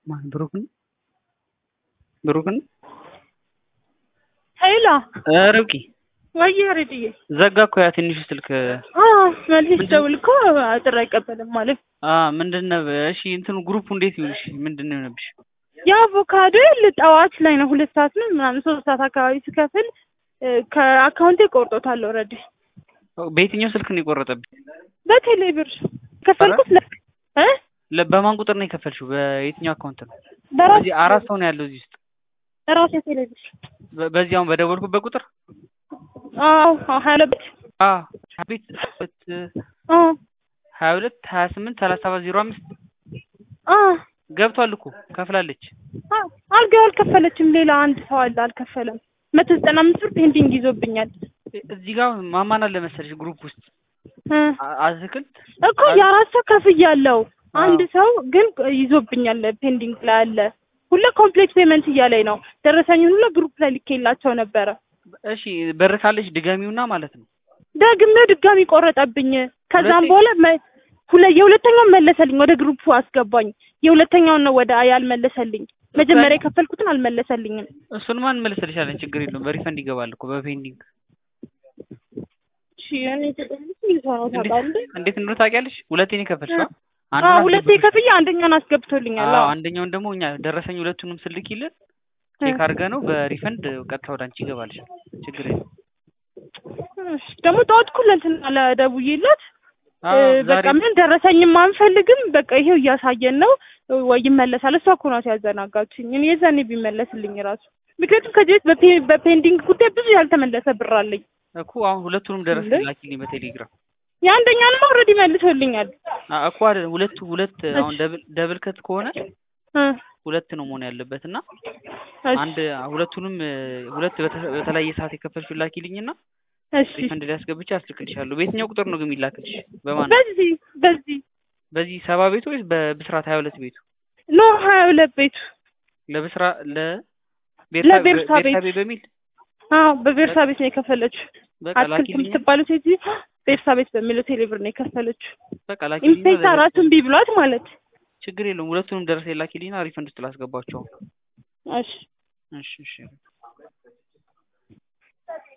ማን ብሩክን ብሩክን ሄሎ ርብቃ ወይ ሬድዬ ዘጋ እኮ ያ ትንሹ ስልክ መልስ ደውል እኮ ጥሪ አይቀበልም ማለት አ ምንድን ነው እሺ እንትኑ ግሩፑ እንዴት ይሁንሽ ምንድን ነው የሆነብሽ የአቮካዶ ጠዋት ላይ ነው ሁለት ሰዓት ነው ምናምን ሶስት ሰዓት አካባቢ ስከፍል ከአካውንቴ ቆርጦታል ኦልሬዲ በየትኛው ስልክ ነው የቆረጠብኝ በቴሌ ብር ከፈልኩት ለ እ ለ- በማን ቁጥር ነው የከፈልሽው በየትኛው አካውንት ነው በራሴ እዚህ አራት ሰው ነው ያለው እዚህ ውስጥ በራሴ ቴሌ ብር በ- በዚህ አሁን በደወልኩበት ቁጥር አዎ ሀያ ሁለት አ ቤት አ ሀያ ሁለት ሀያ ስምንት ሰላሳ ሰባት ዜሮ አምስት አ ገብቷል እኮ ከፍላለች አ አልጋ አልከፈለችም ሌላ አንድ ሰው አለ አልከፈለም መቶ ዘጠና አምስት ብር ፔንዲንግ ይዞብኛል እዚህ ጋር ማማን አለ መሰለሽ ግሩፕ ውስጥ እ አ- አትክልት እኮ የአራት ሰው ከፍያለሁ አንድ አዎ። ሰው ግን ይዞብኛል ፔንዲንግ ላይ አለ ሁለ ኮምፕሌክስ ፔመንት እያለኝ ነው ደረሰኝን ሁሉ ግሩፕ ላይ ልኬላቸው ነበረ እሺ በር ካለሽ ድጋሚውና ማለት ነው ደግሜ ድጋሚ ቆረጠብኝ ከዛም ሁለቴ? በኋላ መ- ሁለ የሁለተኛውን መለሰልኝ ወደ ግሩፑ አስገባኝ የሁለተኛውን ነው ወደ ያልመለሰልኝ መጀመሪያ የከፈልኩትን አልመለሰልኝም እሱን ማን መልሰልሻለን ችግር የለውም በሪፈንድ ይገባል እኮ በፔንዲንግ እሺ እኔ ተጠቅሜ ይዞነው ታውቃለህ እንዴት እንደሆነ ታውቂያለሽ ሁለቴን የከፈልሽው አ ሁለቴ ከፍዬ አንደኛውን አስገብቶልኛል አዎ አዎ አንደኛውን ደግሞ እኛ ደረሰኝ ሁለቱንም ስልኪልን ቼክ አድርገ ነው በሪፈንድ ቀጥታ ወደ አንቺ ይገባልሻል ችግር የለም እሺ ደግሞ ጠዋት እኮ ለእንትን ለደውዬለት አዎ በቃ ዛሬ ምን ደረሰኝም አንፈልግም በቃ ይሄው እያሳየን ነው ወይ ይመለሳል እሷ እኮ ናት ያዘናጋችኝ እኔ የዛኔ ቢመለስልኝ ራሱ ምክንያቱም ከዚህ በፊት በፔ- በፔንዲንግ ጉዳይ ብዙ ያልተመለሰ ብር አለኝ እኮ አሁን ሁለቱንም ደረሰኝ እንዴ? ላኪልኝ በቴሌግራም የአንደኛንም ኦልሬዲ መልሶልኛል አ እኮ አይደል ሁለቱ ሁለት አሁን ደብል ደብል ከት ከሆነ እ ሁለት ነው መሆን ያለበት እና እሺ አንድ ሁለቱንም እ፣ ሁለት በተ- በተለያየ ሰዓት የከፈልሽው ላኪልኝና እሺ ሪፈንድ ላይ አስገብቼ አስልክልሻለሁ በየትኛው ቁጥር ነው ግን የሚላክልሽ በማን ነው? በዚህ በዚህ በዚህ ሰባ ቤቱ ወይስ በብስራት ሀያ ሁለት ቤቱ ኖ ሀያ ሁለት ቤቱ ለብስራ ለ ለቤርሳ ቤት። ቤርሳቤ በሚል አዎ በቤርሳ ቤት ነው የከፈለችው በቃ አትክልት ላኪልኝ የምትባለው ሴት ቤርሳ ቤት በሚለው ቴሌብር ነው የከፈለችው በቃ ላኪልኝ ኢንስፔክተር ራሱ እምቢ ብሏት ማለት ችግር የለውም ሁለቱንም ደረሰኝ ላኪልኝና ሪፈንድ ውስጥ ላስገባቸው እሺ እሺ እሺ